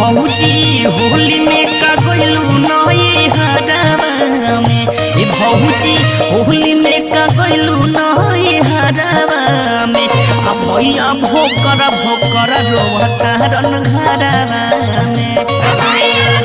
भौजी होली में का गइलू नई हरावा में ए भौजी होली में का गइलू नई हरावा में आ भैया भोकर भोकर रोवता रन घरावा में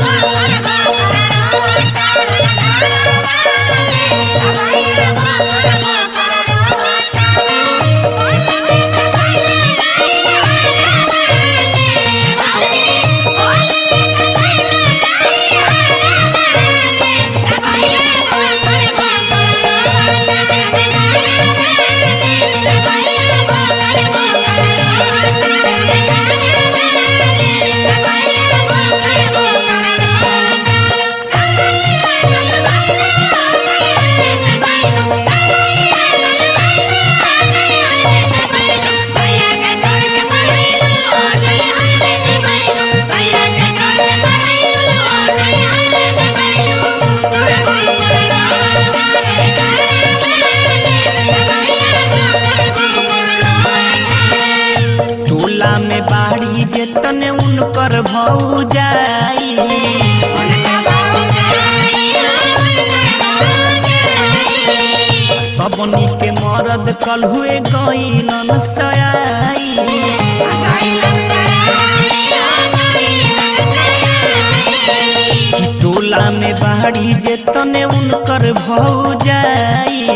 टोला में बाड़ी जेतने उनकर भौ जाई सबनी के मरद कल हुए गईलन सयाई कि टोला में बाड़ी जेतने उनकर भौ जाई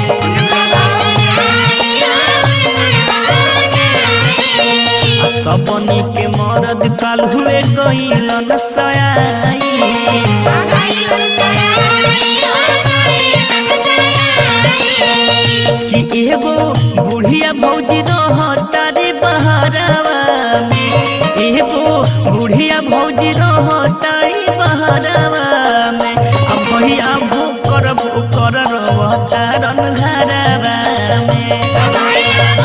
आ सबनी के मरद कल हुए गईलन सयाई कि एगो बुढ़िया भौजी रहता रे बहरावा में एगो बुढ़िया भौजी रहता रे बहरावा में अब भैया भोकर भोकर रहता रन घरावा में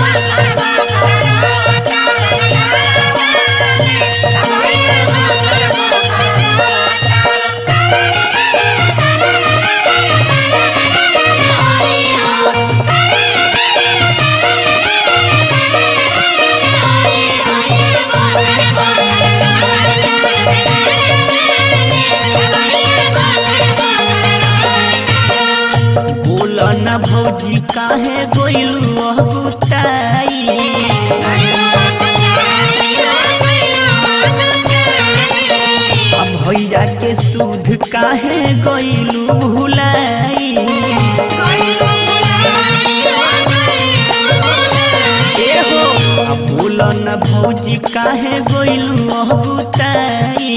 बोल न भौजी काहे गोइलू गुताई अब भैया के सूद काहे गोइलू भुलाई एहो अब बोल न भौजी काहे गोइलू गुताई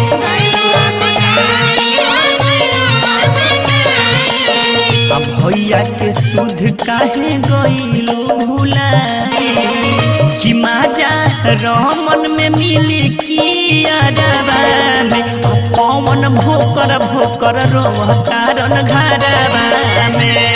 अब भैया के सुध काहे गइलो भुलाई कि माजा रमन में मिली की अरबा में अब पवन भोकर भोकर रोहतारन घरबा में